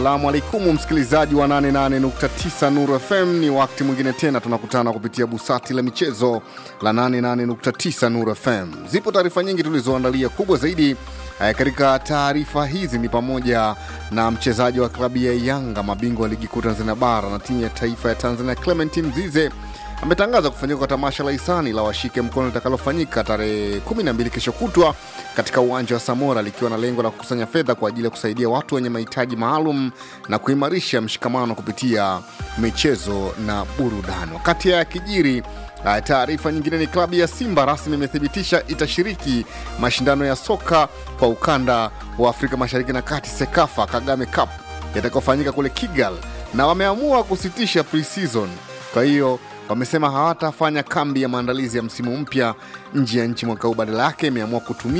Salamu alaikum msikilizaji wa 88.9 Nuru FM, ni wakati mwingine tena tunakutana kupitia busati la michezo la 88.9 Nuru FM. Zipo taarifa nyingi tulizoandalia, kubwa zaidi eh, katika taarifa hizi ni pamoja na mchezaji wa klabu ya Yanga, mabingwa wa ligi kuu Tanzania bara na timu ya taifa ya Tanzania Clement Mzize ametangaza kufanyika kwa tamasha la hisani la washike mkono litakalofanyika tarehe 12 kesho kutwa katika uwanja wa Samora likiwa na lengo la kukusanya fedha kwa ajili ya kusaidia watu wenye mahitaji maalum na kuimarisha mshikamano kupitia michezo na burudani. Wakati ya kijiri taarifa nyingine ni klabu ya Simba rasmi imethibitisha itashiriki mashindano ya soka kwa ukanda wa Afrika Mashariki na Kati, SEKAFA Kagame Cup yatakayofanyika kule Kigali, na wameamua kusitisha pre-season. Kwa hiyo wamesema hawatafanya kambi ya maandalizi ya msimu mpya nje ya nchi mwaka huu, badala yake imeamua kutumia